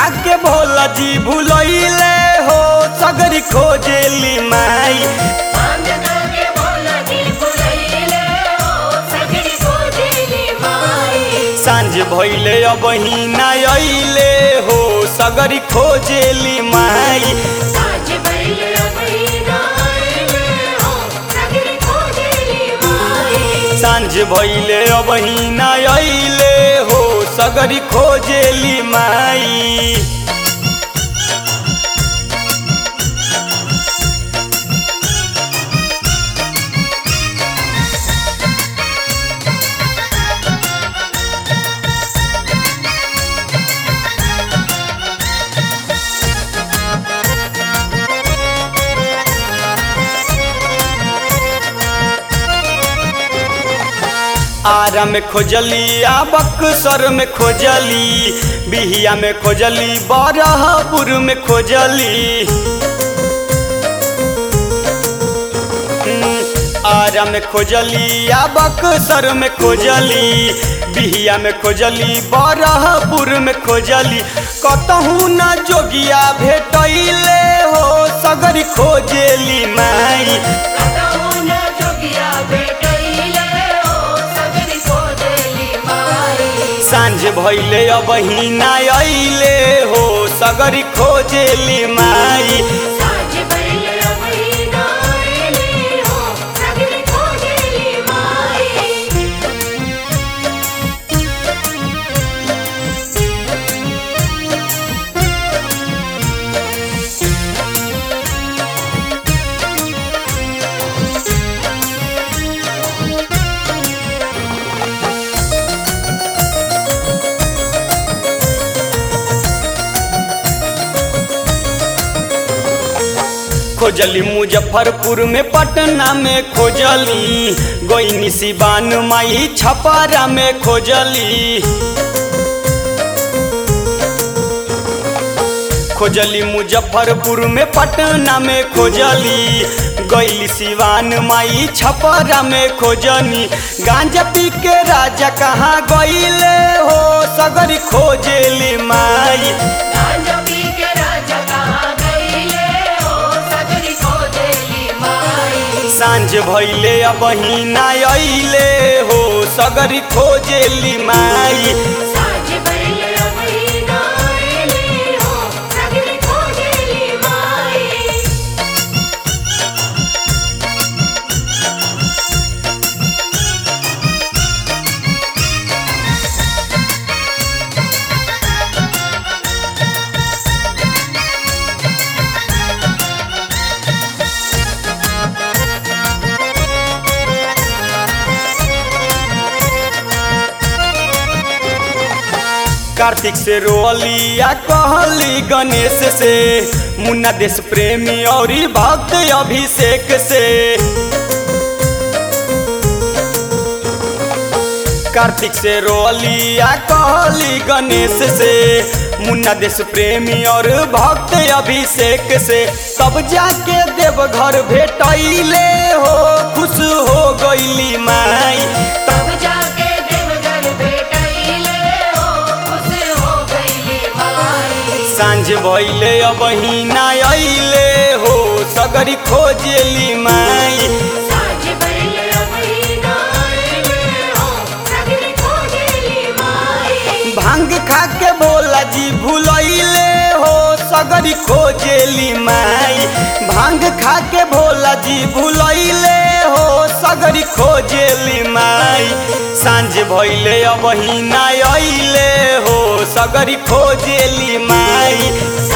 खा के भोला जी भूलैले हो सगरी खोजेली माई भांग खाके भोला जी भुलैले हो सगरी खोजेली माई सांझ भइले अब ना अइले हो सगरी खोजेली माई साँझ भइले अबही ना आइले हो सगरी खोजेली माई सांझ भइले अब ना अइले हो सगरी खोजेली माई आरा में खोजली आ बक्सर में खोजली बिहिया में खोजली बरहपुर में खोजली हम्म, आरा में खोजली आ बक्सर में खोजली बिहिया में खोजली बरहपुर में खोजली कतहू न जोगिया भेटैले हो सगरी खोजेली माई कतहु न जोगिया भेटैले हो सगरी खोजेली माई सांझ भइले अब ना अइले हो सगरी खोजेली माई साँझ भइले अबही ना आइले हो सगरी खोजेली माई खोजली मुजफ्फरपुर में पटना में खोजली गोइनी सिवान माई छपारा में खोजली खोजली मुजफ्फरपुर में पटना में खोजली गैली सिवान माई छपरा में खोजनी गांजा पी के राजा कहाँ गईले हो सगरी खोजेली माई गांजा पी के राजा कहाँ गईले हो सगरी खोजेली माई सांझ भइले अब ना अइले हो सगरी खोजेली माई साँझ भइले अबही ना आइले हो सगरी खोजेली माई कार्तिक से रोअली या कहली गणेश से मुन्ना देश प्रेमी और भक्त अभिषेक से कार्तिक से रोअली या कहली गणेश से मुन्ना देश प्रेमी और भक्त अभिषेक से तब जाके देवघर भेटैले हो खुश हो गईली माई तब जाके देवघर भेटैले हो खुश हो गईली माई सांझ भइले अब ना अइले हो सगरी खोजेली माई साँझ भइले अबही ना आइले हो सगरी खोजेली माई भांग खा के भोला जी भूलैले हो सगरी खोजेली माई भांग खा के भोला जी भूलैले हो सगरी खोजेली माई सांझ भइले अब ना अइले हो सगरी खोजेली माई